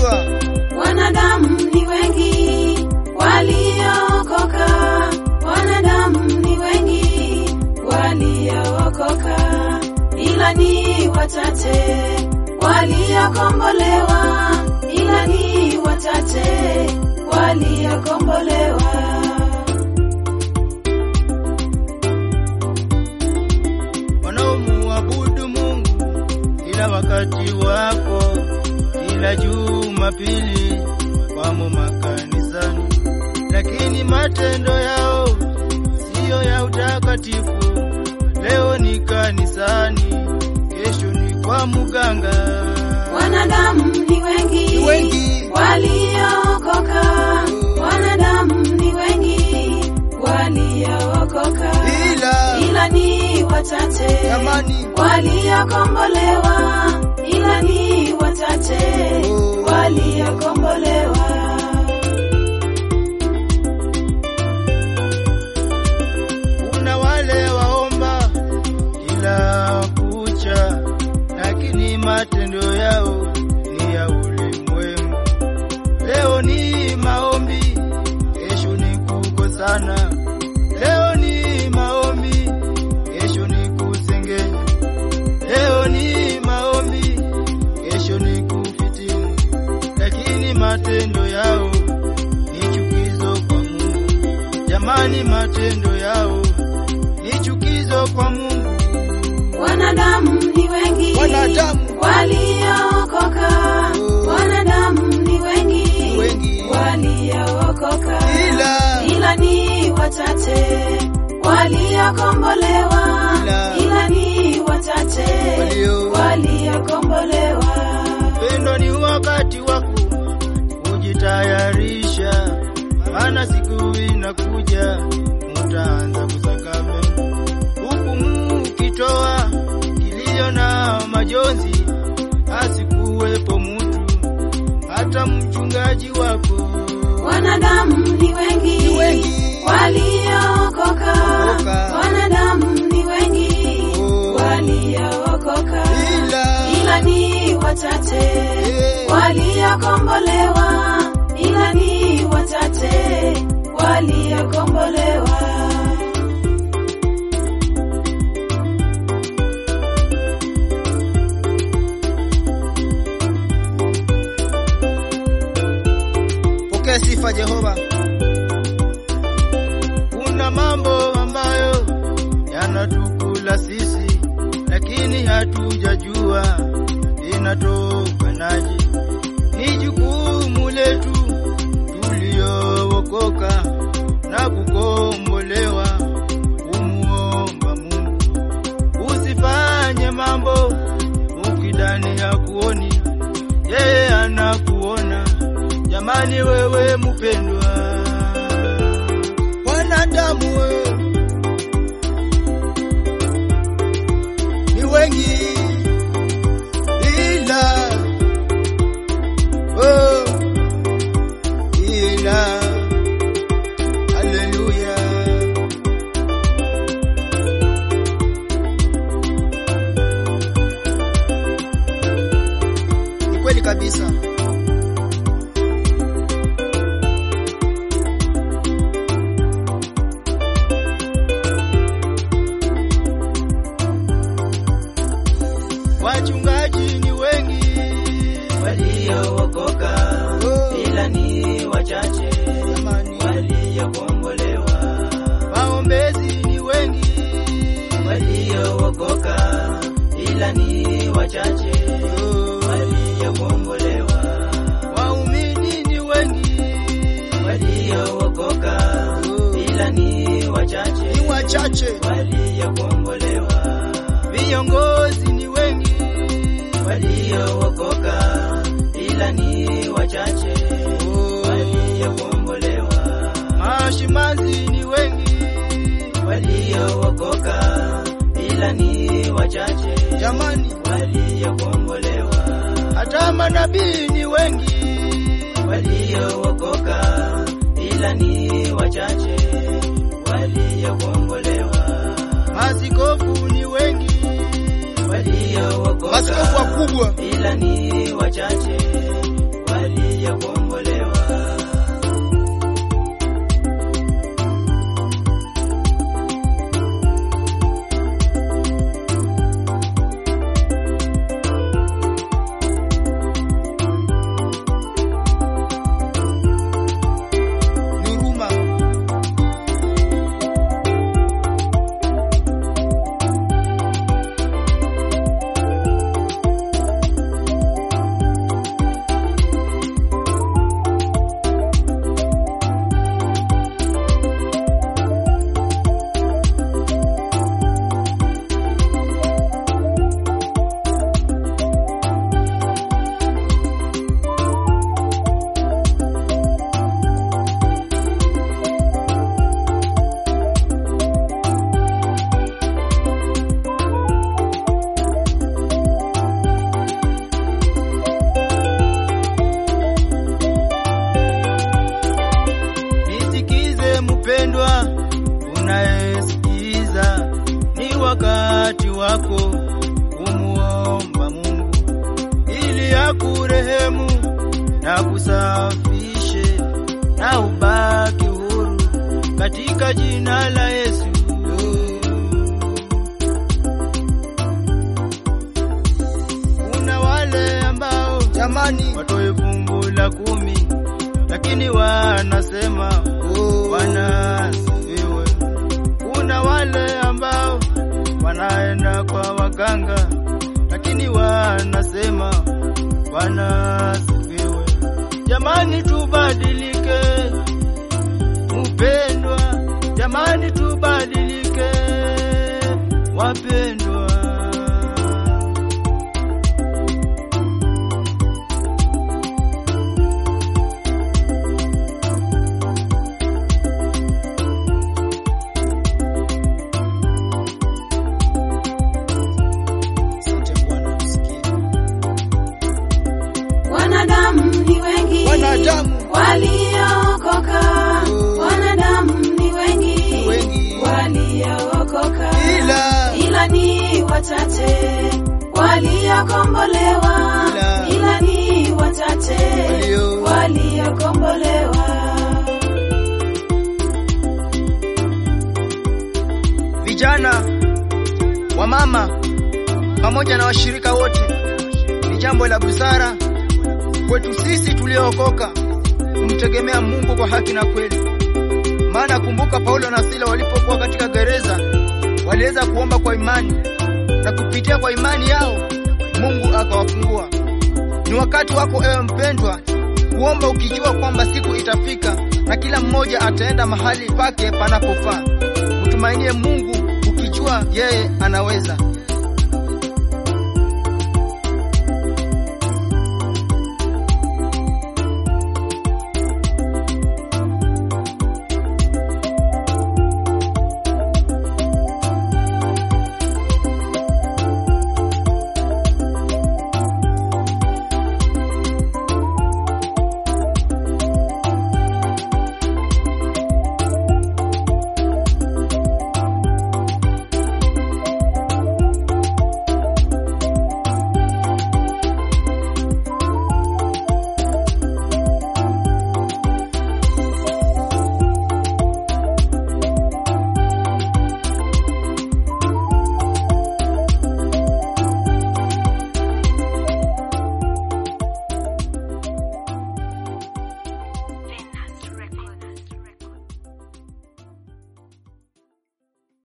Barikiwa. Wanadamu ni wengi waliookoka, wanadamu ni wengi waliookoka, ila ni wachache waliokombolewa, ila ni wachache waliokombolewa. wanaomuabudu Mungu kila wakati wako, kila Jumapili wamo makanisani, lakini matendo yao siyo ya utakatifu. Leo ni kanisani, kesho ni kwa muganga. Wanadamu ni wengi, Ni wengi. waliookoka, wanadamu ni wengi waliookoka, Ila ila ni wachache jamani, waliokombolewa, ila ni wachache Oh. waliokombolewa. kuna wale waomba kila kucha, lakini matendo yao ni ya ulimwengu. Leo ni maombi, kesho ni kukosana. Leo ni maombi, kesho ni kusengenya. Leo ni maombi, kesho ni kufitini, lakini matendo yao ni chukizo kwa Mungu. Jamani, matendo yao ni chukizo kwa Mungu. Wanadamu ni wengi Wanadamu. waliookoka, Oh. wanadamu ni wengi Ni wengi. waliookoka, Ila ila ni wachache waliokombolewa, Ila- ila ni wachache Walio- waliokombolewa. pendo ni wakati wako kujitayarisha, maana siku inakuja mutaanza kusakame, huku mukitoa kilio na majonzi, asikuwepo mutu hata mchungaji wako. Wanadamu ni wengi, Ni wengi. waliookoka, Okoka. wanadamu ni wengi Oh. waliookoka, Ila- ila ni wachache Eh. waliokombolewa, ila ni wachache waliokombolewa. Pokea sifa Jehova. Kuna mambo ambayo yanatukula sisi, lakini hatujajua inatokanaje. Ni jukumu letu tuliookoka na kukombolewa kumuomba Mungu. Usifanye mambo ukidani hakuoni, yeye anakuona. Jamani, wewe mpendwa, wanadamu we ni wengi, ila oh, ila haleluya. Ni kweli kabisa. Wachungaji ni wengi waliookoka Oh. ila ni wachache jamani, waliokombolewa waombezi ni wengi waliookoka ila ni wachache Oh. waliokombolewa waumini ni wengi waliookoka Oh. ila ni wachache ni wachache, waliokombolewa viongozi ni wengi waliookoka ila ni wachache Oh. waliokombolewa mashimazi ni wengi waliookoka ila ni wachache jamani, waliokombolewa hata manabii ni wengi waliookoka ila ni wachache waliokombolewa Maaskofu ni wengi, maaskofu waliookoka wakubwa ila ni wachache waliokombolewa waliyokombolewa. ni huruma. Nisikize mpendwa, unayesikiza, ni wakati wako kumuomba Mungu ili akurehemu na kusafishe na ubaki huru katika jina la Yesu. Kuna wale ambao Jamani, watoe fungu la kumi, lakini wanasema Bwana asifiwe. Kuna wale ambao wanaenda kwa waganga, lakini wanasema Bwana asifiwe. Jamani, tubadilike mpendwa, jamani, tubadilike wapendwa. asante Bwana, tusikie. Wanadamu ni wengi Wanadamu. waliookoka, Oh. wanadamu ni wengi Wengi. waliookoka, Ila- ila ni wachache waliokombolewa, Ila- ila ni wachache Walio- waliokombolewa. vijana, wamama pamoja na washirika wote, ni jambo la busara kwetu sisi tuliookoka kumtegemea Mungu kwa haki na kweli. Maana kumbuka, Paulo na Sila walipokuwa katika gereza waliweza kuomba kwa imani, na kupitia kwa imani yao Mungu akawafungua. Ni wakati wako ewe mpendwa, kuomba ukijua kwamba siku itafika na kila mmoja ataenda mahali pake panapofaa. Mtumainie Mungu ukijua yeye anaweza.